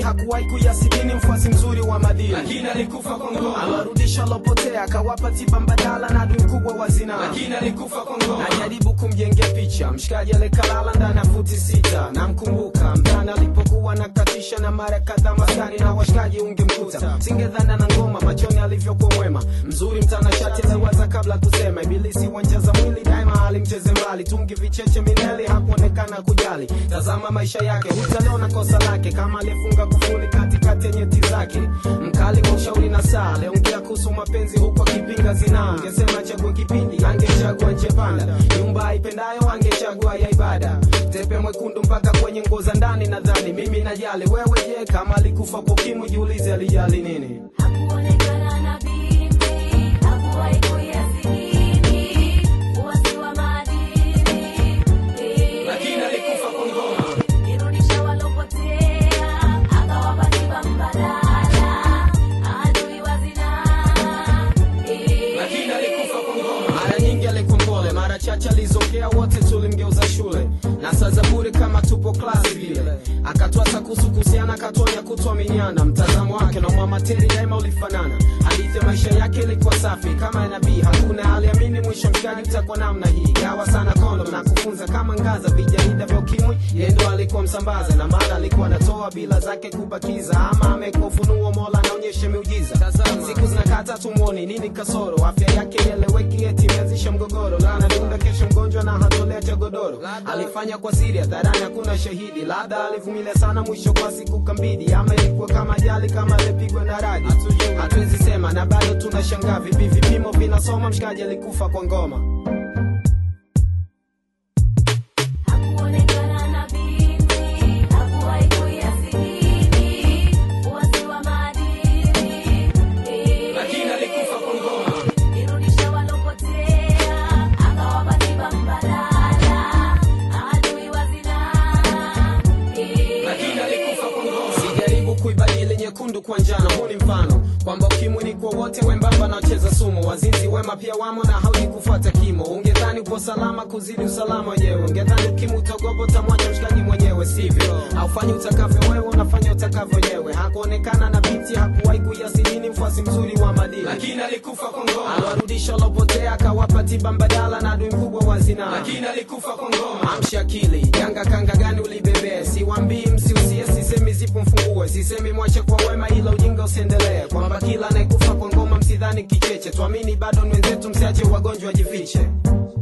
hakuwahi kuyasidini mfuasi mzuri wa madini lakini alikufa kwa ngoma awarudisha lopotea akawapa tiba mbadala na adui mkubwa wa zinaa lakini alikufa kwa ngoma najaribu kumjengea picha mshikaji alikalala ndani ya futi sita namkumbuka mtani alipokuwa nakatisha na mara kadhaa maskani na washikaji ungemkuta singedhana na ngoma machoni alivyokuwa mwema mzuri mtanashati aliwaza kabla kusema ibilisi wanja za mwili daima alimcheze mbali tungi vicheche mineli hakuonekana kujali tazama maisha yake hutaliona kosa lake kama aliyefunga kufuli katikati ya nyeti zake mkali wa ushauri na saa aliongea kuhusu mapenzi huku akipinga zinaa angesema chague kipindi angechagua njepanda nyumba aipendayo angechagua ya ibada tepe mwekundu mpaka kwenye nguo za ndani nadhani mimi najali wewe je kama alikufa kwa ukimwi jiulize alijali nini Hakuonekana na binti, hakuwahi kuyasidini, uasi wa madini. lakini alikufa kwa ngoma Irudisha walopotea, akawapa tiba mbadala, adui wa zinaa. lakini alikufa kwa ngoma mara nyingi alikuwa mpole mara chache alizongea wote tulimgeuza shule na saa za bure kama tupo klasi vile akatwasa kuhusu kuhusiana akatonya kutuaminiana mtazamo wake na mwamateri daima ulifanana hadithi ya maisha yake ilikuwa safi kama ya nabii hakuna aliamini mwisho mshikaji utakuwa namna hii gawa sana kondo na kufunza kama ngaza vijarida vya ukimwi yeye ndo alikuwa msambaza na mara alikuwa anatoa bila zake kubakiza ama amekuwa ufunuo mola anaonyesha miujiza siku zinakata tumwoni nini kasoro afya yake ieleweki eti imeanzisha mgogoro lana dunda kesho mgonjwa na hatolea cha godoro alifanya kwa siri hadharani hakuna shahidi labda alivumilia sana mwisho kwa siku kambidi ama ilikuwa kama ajali kama alipigwa na radi hatuwezi sema na bado tunashangaa vipi vipimo vinasoma mshikaji alikufa kwa ngoma Hakuonekana na binti, hakuwahi kuyasidini, uasi wa madini. lakini alikufa kwa ngoma Irudisha walopotea, akawapa tiba mbadala, adui wa zinaa. lakini alikufa kwa ngoma sijaribu kuibadili nyekundu kwa njano huu ni mfano kwamba ukimwi ni kwa wote wembamba na wacheza sumu wazinzi wema pia wamo na haudi kufuata kimo ungedhani upo salama kuzidi usalama wenyewe ungedhani ukimwi utogopo utamwacha mshikaji mwenyewe sivyo haufanyi utakavyo wewe unafanya utakavyo wenyewe hakuonekana na binti hakuwahi kuyasinini mfuasi mzuri wa madini lakini alikufa kwa ngoma aliwarudisha lopotea akawapa tiba mbadala na adui mkubwa wa zinaa lakini alikufa kwa ngoma amsha akili janga kanga gani ulibebee siwambii msiusie sisemi zipo mfungue sisemi mwache kwa wema ila ujinga usiendelee kwamba kila anayekufa kwa ngoma msidhani kicheche tuamini bado ni wenzetu msiache wagonjwa wajifiche